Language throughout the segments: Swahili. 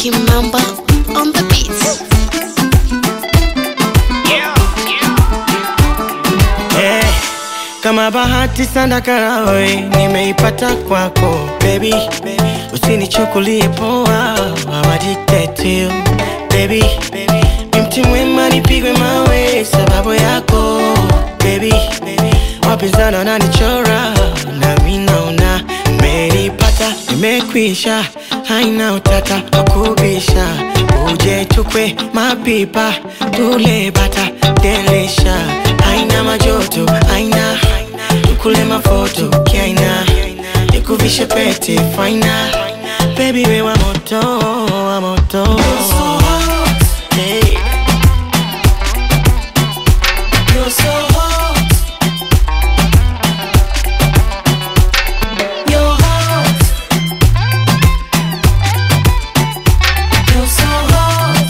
Kimamba on the beats. Eh, kama bahati sana karawe nimeipata kwako baby, usinichukulie poa, I'm addicted to you baby. Ni mti mwema nipigwe mawe sababu yako baby, wapinzani wananichora nami naona nimeipata, nimekwisha, haina utata wakubisha, uje tukwe mapipa tule bata delisha, haina majoto, haina tukule mafoto kiaina, nikuvishe pete faina, baby we wa moto, wa moto hey. You're so hot. You're hot. You're so hot.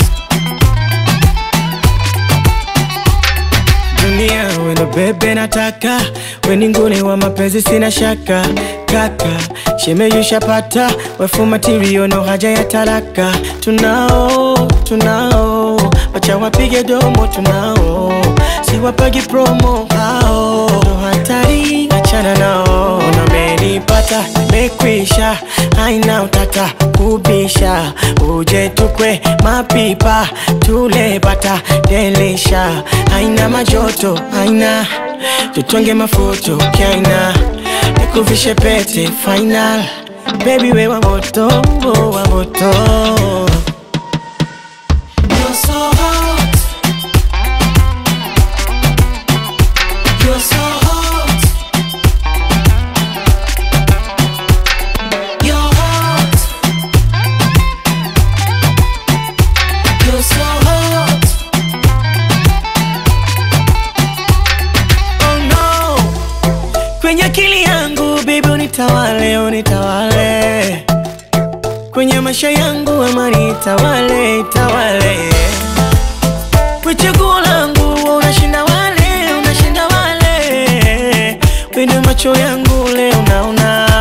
Dunia wendo bebe nataka weni nguni wa mapenzi sina shaka kaka shemeyushapata wefu matirio no haja ya talaka tunao tunao wacha wapige domo tunao siwapagi promo hao ndo hatari achana nao namenipata mekwisha haina utata kubisha uje tukwe mapipa tule bata delisha haina majoto haina tutonge mafoto kaina nikuvishe pete final baby we wa moto wa moto You're so hot. You're so hot. You're hot. You're so hot. Oh no. Kwenye akili yangu baby unitawale, unitawale kwenye maisha yangu amani itawale, itawale kwa chaguo langu unashinda wale, unashinda wale kwenye macho yangu leo naona